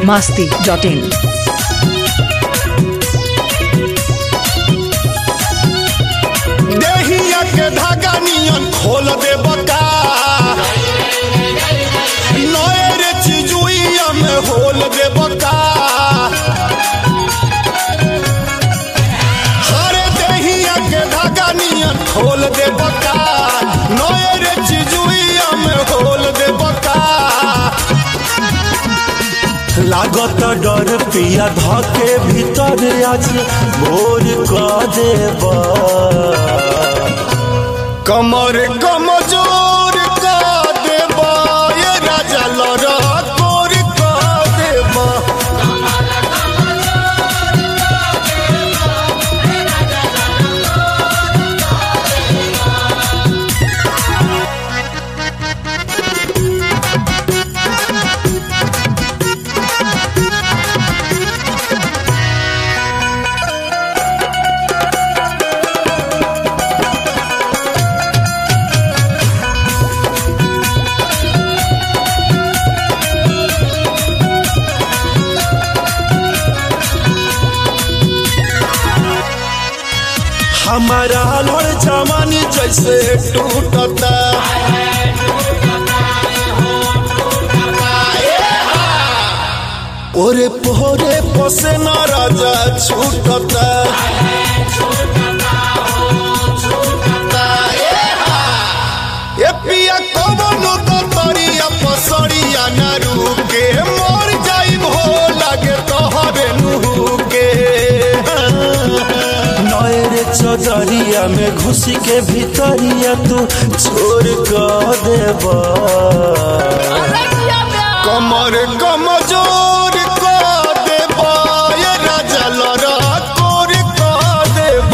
masti dot in. देहिया के धागा नियन खोल दे बका नएर चिजुइया में होल दे बका हरे देहिया के धागा नियन खोल दे बका नएर चिजुइया में होल दे बका लागत डर पिया धके भीतर आज भोर क देब कमर कमजोर क देब ये राजा लड़ कोर क देब हमारा लड़ जवानी जैसे टूटता ओरे पोरे पोसे न राजा छूटता ए पिया कवनो तो तरिया पसरिया न रुके मर जाइब हो लागे तोहरे नुहू के नएर चदरिया में घुसी के भीतरिया तू छोड़ क देब कमर कमजोर क देब ये राजा लड़ कोर क देब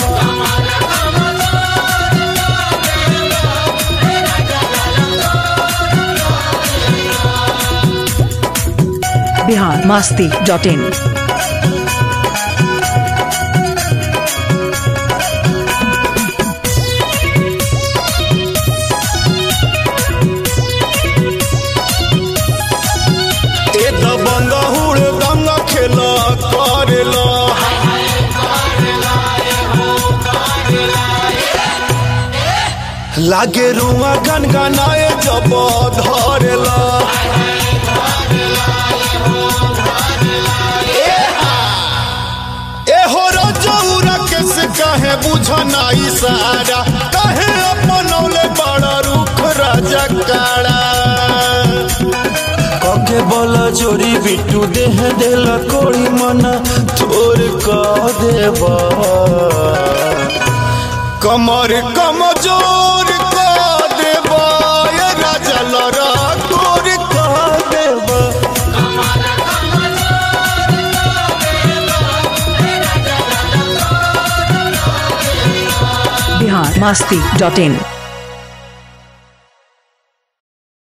Bihar masti dot in. ए दबंग हुड़ दंग खेल करेल लागे रुआ गनगनाए जब धरेल ए हो रजौरा के से कहे बुझना इशारा कहे अपनौले बड़ा रुख राजा काड़ा कके बल जोरी बिटू देह देला कोड़ी मना थोर क देब कमर कमजोर क देब ये राजा लड़ कोर क देब Bihar masti dot in.